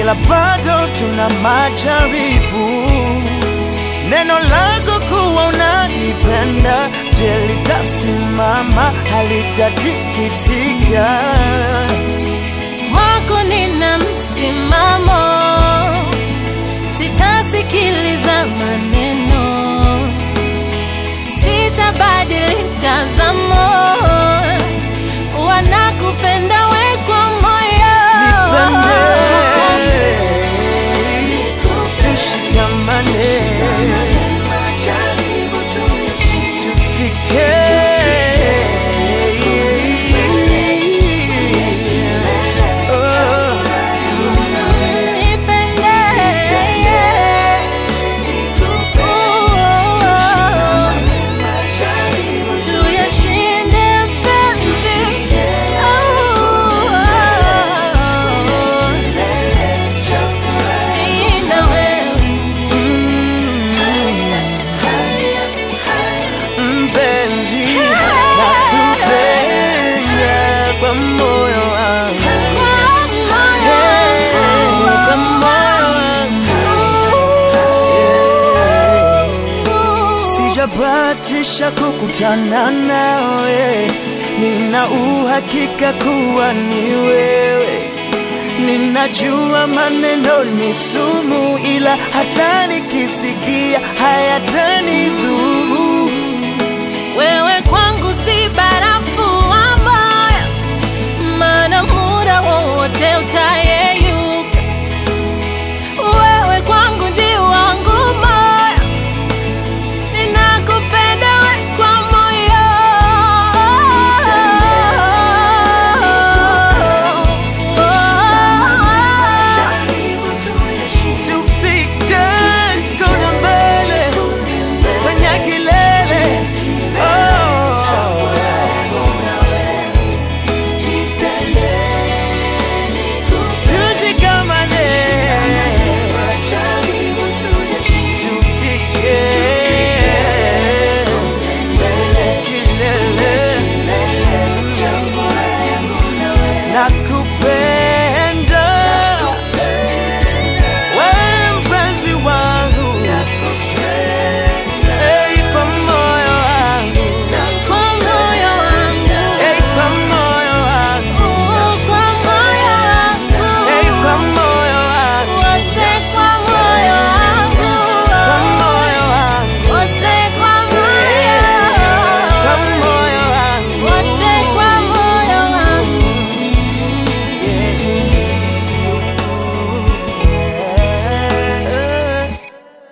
ila bado tuna majaribu. Neno lako kuwa unanipenda, je, litasimama? Halitatikisika. Kwako nina msimamo, sitasikiliza maneno, sitabadili mtazamo, wanakupenda we kwa moyo. Nipende, tushikamane, tufike Oh. Nipende, tuyashinde penzi. Mimi na wewe. Mpenzi, nakupenda kwa moyo wangu, kwa moyo wangu. Sijabatisha kukutana nawe, nina uhakika kuwa ni wewe. Ninajua maneno ni sumu, ila hata nikisikia hayatanidhuru.